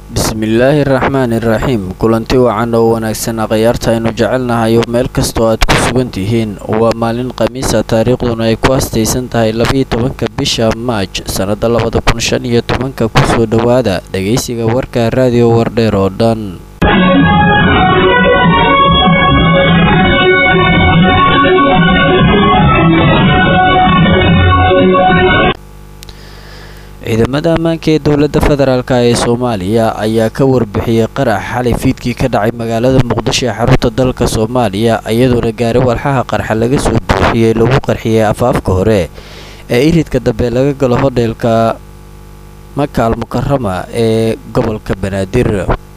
bismillaahi raxmaani raxiim kulanti wacan oo wanaagsan akhyaarta aynu jecelnahay meel kastoo aad ku sugan tihiin waa maalin khamiisa taariikhduna ay ku astaysan tahay labiyo tobanka bisha maaj sannada labada kun shan iyo tobanka kusoo dhowaada dhegaysiga warka raadiyo wardheer oo dhan ciidamada ammaanka ee dowladda federaalk ee soomaaliya ayaa ka warbixiyey qarax xalay fiidkii ka dhacay magaalada muqdisho ee xarunta dalka soomaaliya iyadoona gaari walxaha qarxa laga soo buuxiyey lagu qarxiyey afaafka hore ee iridka dambe laga galo hodheelka makaal mukarama ee gobolka banaadir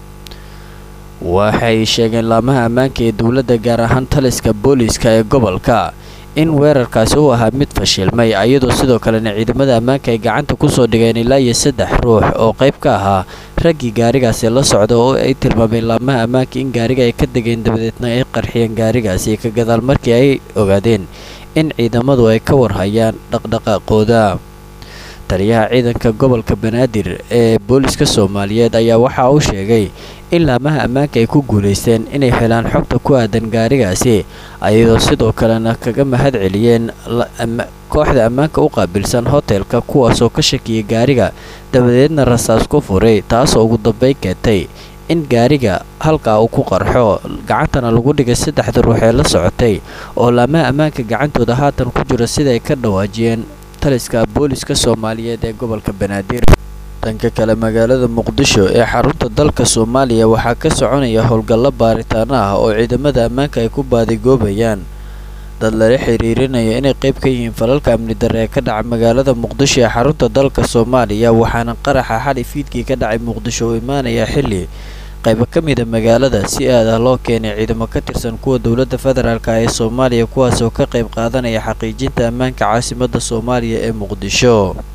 waxay sheegeen laamaha ammaanka ee dowladda gaar ahaan taliska booliiska ee gobolka in weerarkaasi uu ahaa mid fashilmay iyadoo sidoo kalena ciidamada ammaanka ay gacanta kusoo dhigeen ilaa iyo saddex ruux oo qayb ka ahaa raggii gaarigaasi la socda oo ay tilmaameen laamaha ammaanka in gaariga ay ka degeen dabadeedna ay qarxiyeen gaarigaasi ka gadaal markii ay ogaadeen in ciidamadu ay ka warhayaan dhaqdhaqaaqooda taliyaha ciidanka gobolka banaadir ee booliska soomaaliyeed ayaa waxa uu sheegay in laamaha ammaanka ay ku guulaysteen inay helaan xogta ku aadan gaarigaasi ayadoo sidoo kalena kaga mahad celiyeen kooxda ammaanka u qaabilsan hotelka kuwaasoo ka shakiyay gaariga dabadeedna rasaas ku furay taasoo ugu dambeyn keentay in gaariga halkaa uu ku qarxo gacantana lagu dhigay saddexda ruux ee la socotay oo laamaha ammaanka gacantooda haatan ku jira sida ay ka dhawaajiyeen taliska booliska soomaaliyeed ee gobolka banaadir dhanka kale magaalada muqdisho ee xarunta dalka soomaaliya waxaa ka soconaya howlgallo baaritaano ah oo ciidamada ammaanka ay ku baadigoobayaan dad lala xiriirinayo inay qayb ka yihiin falalka amni darre ee ka dhaca magaalada muqdisho ee xarunta dalka soomaaliya waxaana qaraxa xali fiidkii ka dhacay muqdisho uu imaanaya xilli qaybo ka mida magaalada si aad ah loo keenay ciidamo ka tirsan kuwa dowladda federaalk ee soomaaliya kuwaasoo ka qayb qaadanaya xaqiijinta ammaanka caasimadda soomaaliya ee muqdisho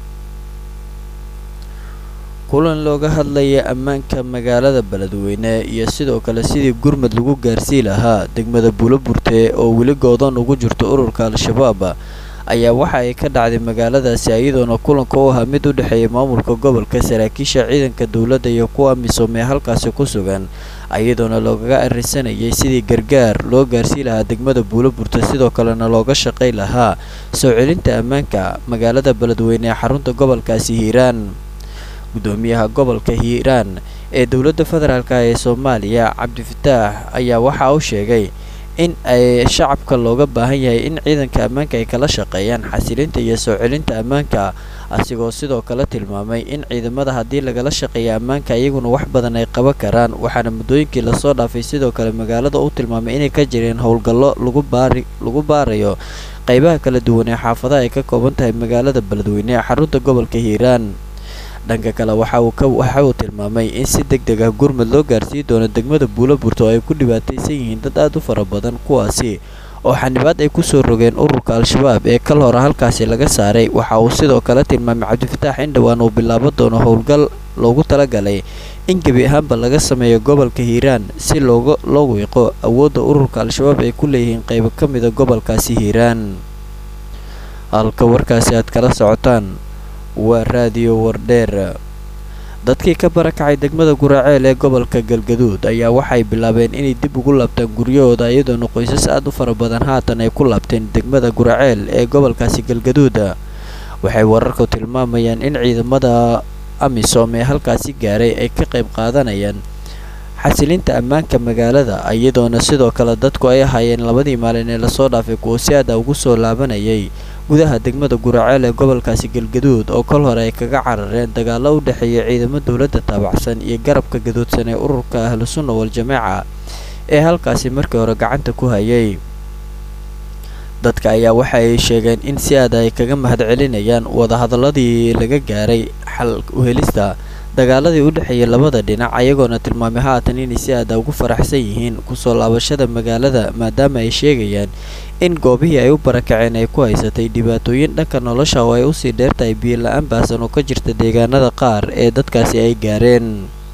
kulan looga hadlaya ammaanka magaalada beledweyne iyo sidoo kale sidii gurmud lagu gaarsii lahaa degmada buuloburte oo weli goodoon ugu jirto ururka al-shabaab ayaa waxa ay ka dhacday magaaladaasi iyadoona kulanka u ahaa mid u dhexeeya maamulka gobolka saraakiisha ciidanka dowladda iyo kuwa misoomee halkaasi ku sugan iyadoona loogaga arisanayay sidii gargaar loo gaarsii lahaa degmada buuloburte sidoo kalena looga shaqay lahaa soo celinta ammaanka magaalada beledweyne ee xarunta gobolkaasi hiiraan gudoomiyaha gobolka hiiraan ee dowladda federaalk ee soomaaliya cabdifataax ayaa waxa uu sheegay in ay shacabka looga baahan yahay in ciidanka ammaanka ay kala shaqeeyaan xasilinta iyo soo celinta ammaanka asigoo sidoo kale tilmaamay in ciidamada haddii lagala shaqeeya ammaanka iyaguna wax badan ay qaban karaan waxaana muddooyinkii lasoo dhaafay sidoo kale magaalada u tilmaamay inay ka jireen howlgallo lagu baari lagu baarayo qaybaha kala duwan ee xaafadaha ay ka kooban tahay magaalada beledweyne ee xarunta gobolka hiiraan dhanka kale waxa uu ka waxa uu tilmaamay in si deg deg ah gurmud loo gaarsii doono degmada buuloburto oo ay ku dhibaataysan yihiin dad aad u fara badan kuwaasi oo xanibaad ay kusoo rogeen ururka al-shabaab ee kal hore halkaasi laga saaray waxa uu sidoo kale tilmaamay cabdifataax in dhowaan uu bilaabo doono howlgal loogu talagalay in gebi ahaanba laga sameeyo gobolka hiiraan si looga loo wiiqo awoodda ururka al-shabaab ay ku leeyihiin qaybo ka mida gobolkaasi hiiraan halka warkaasi aad kala socotaan waa raadiyo wardheer dadkii ka barakacay degmada guraaceel ee gobolka galgaduud ayaa waxay bilaabeen inay dib ugu laabtaan guryahooda iyadoona qoysas aad u fara badan haatan ay ku laabteen degmada guraaceel ee gobolkaasi galgaduud waxay wararku tilmaamayaan in ciidamada amisom ee halkaasi gaaray ay ka qayb qaadanayaan xasilinta ammaanka magaalada iyadoona sidoo kale dadku ay ahaayeen labadii maalin ee lasoo dhaafay kuwo si aada ugu soo laabanayay gudaha degmada guraaceel ee gobolkaasi galgaduud oo kol hore ay kaga carareen dagaallo u dhexeeya ciidamo dowladda taabacsan iyo garabka gaduudsan ee ururka ahlu sunna wal-jamaaca ee halkaasi markii hore gacanta ku hayay dadka ayaa waxa ay sheegeen in si aada ay kaga mahad celinayaan wadahadaladii laga gaaray xal uhelista dagaaladii u dhexeeyay labada dhinac ayagoona tilmaamay haatan inay si aada ugu faraxsan yihiin kusoo laabashada magaalada maadaama ay sheegayaan in goobihii ay u barakaceen ay ku haysatay dhibaatooyin dhanka nolosha oo ay usii dheertahay biyo la-aan baasan oo ka jirta deegaanada qaar ee dadkaasi ay gaareen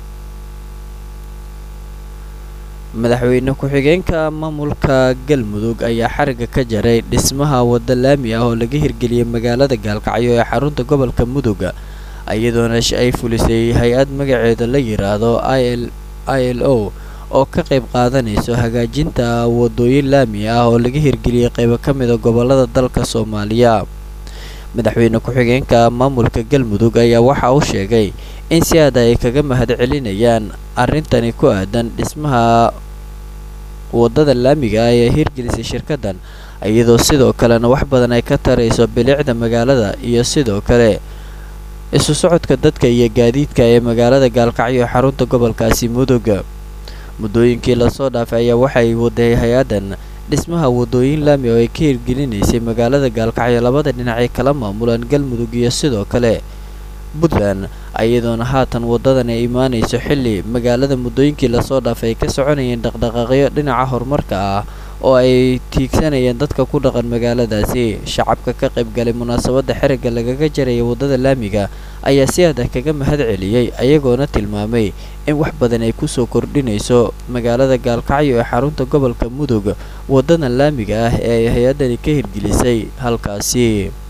madaxweyne ku-xigeenka maamulka galmudug ayaa xariga ka jaray dhismaha wadda laami ah oo laga hirgeliyay magaalada gaalkacyo ee xarunta gobolka mudug iyadoona ay fulisay hay-ad magaceeda la yiraahdo i l o oo ka qayb qaadanayso hagaajinta wadooyin laami ah oo laga hirgeliyey qaybo ka mida gobolada dalka soomaaliya madaxweyne ku-xigeenka maamulka galmudug ayaa waxa uu sheegay in si aada ay kaga mahad celinayaan arrintani ku aadan dhismaha wadada laamiga ah ee hirgelisay shirkaddan iyadoo sidoo kalena wax badan ay ka tarayso bilicda magaalada iyo sidoo kale isu socodka dadka iyo gaadiidka ee magaalada gaalkacyo xarunta gobolkaasi mudug muddooyinkii lasoo dhaafay ayaa waxay waday hay-addan dhismaha wadooyin laami oo ay ka hirgelinaysay magaalada gaalkacyo labada dhinac ay kala maamulaan galmudug iyo sidoo kale puntland iyadoona haatan wadadan ay imaanayso xilli magaalada muddooyinkii lasoo dhaafay ay ka soconayeen dhaqdhaqaaqyo dhinaca horumarka ah oo ay tiigsanayeen dadka ku dhaqan magaaladaasi shacabka ka qayb galay munaasabadda xerigga lagaga jaraya waddada laamiga ayaa si adah kaga mahad celiyey ayagoona tilmaamay in wax badan ay kusoo kordhinayso magaalada gaalkacyo ee xarunta gobolka mudug waddadan laamiga ah ee ay hay-addani ka hirgelisay halkaasi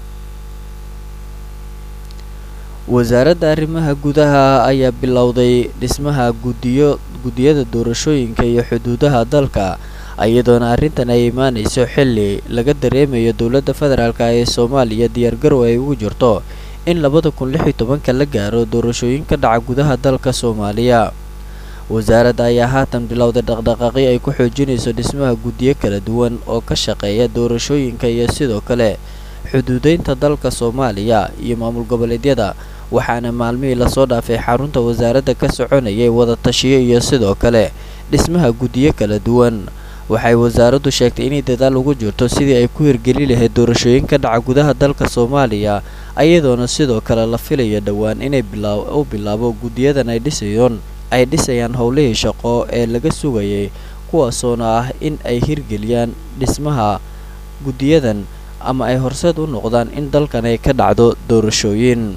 wasaaradda arrimaha gudaha ayaa bilowday dhismaha gudiyo guddiyada doorashooyinka iyo xuduudaha dalka iyadoona arrintan ay imaanayso xilli laga dareemayo dowladda federaalk ee soomaaliya diyaargarow ay ugu jirto in labada kun lix iyo tobanka la gaaro doorashooyin ka dhaca gudaha dalka soomaaliya wasaaradda ayaa haatan bilowday dhaqdhaqaaqyo ay ku xoojinayso dhismaha guddiyo kala duwan oo ka shaqeeya doorashooyinka iyo sidoo kale xuduudeynta dalka soomaaliya iyo maamul goboleedyada waxaana maalmihii lasoo dhaafay xarunta wasaaradda ka soconayay wada tashiyo iyo sidoo kale dhismaha guddiyo kala duwan waxay wasaaraddu sheegtay inay dadaal ugu jirto sidii ay ku hirgeli lahayd doorashooyin ka dhaca gudaha dalka soomaaliya iyadoona sidoo kale la filayo dhowaan inay u bilaabo guddiyadan ay dhisayoon ay dhisayaan howlihii shaqo ee laga sugayay kuwaasoona ah in ay hirgeliyaan dhismaha guddiyadan ama ay horseed u noqdaan in dalkan ay ka dhacdo doorashooyin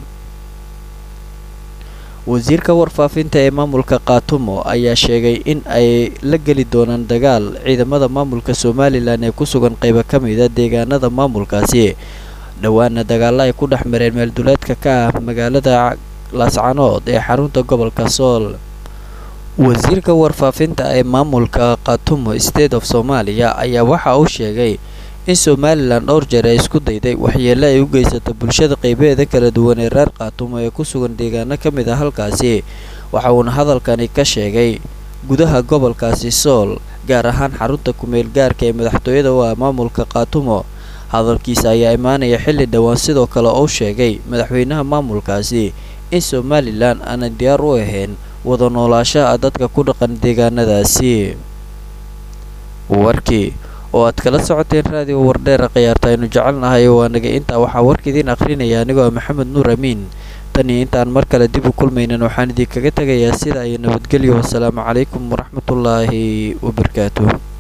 wasiirka warfaafinta ee maamulka kaatumo ayaa sheegay in ay la geli doonaan dagaal ciidamada maamulka somalilan ee ku sugan qaybo ka mida deegaanada maamulkaasi dhowaana dagaalla ay ku dhex mareen meelduleedka ka ah magaalada laascanood ee xarunta gobolka sool wasiirka warfaafinta ee maamulka kaatumo state of soomaaliya ayaa waxa uu sheegay in somalilan dhowr jeer ay isku dayday waxyeelle ay u geysato bulshada qaybaheeda kala duwan ee reer kaatumo ee ku sugan deegaano ka mid a halkaasi waxa uuna hadalkani ka sheegay gudaha gobolkaasi sool gaar ahaan xarunta kumeel gaarka ee madaxtooyada u ah maamulka kaatumo hadalkiisa ayaa imaanaya xilli dhowaan sidoo kale uu sheegay madaxweynaha maamulkaasi in somalilan aanay diyaar u ahayn wada noolaashaha dadka ku dhaqan deegaanadaasi warkii oo aad kala socoteen raadiyo wardheera khiyaarta aynu jecelnahay waa naga intaa waxaa warka idiin akhrinaya anigoo maxamed nuur amiin tan iyo intaan mar kale dib u kulmaynan waxaan idinkaga tegayaa sida iyo nabadgelyo wasalaamu calaykum waraxmatullaahi wabarakaatuh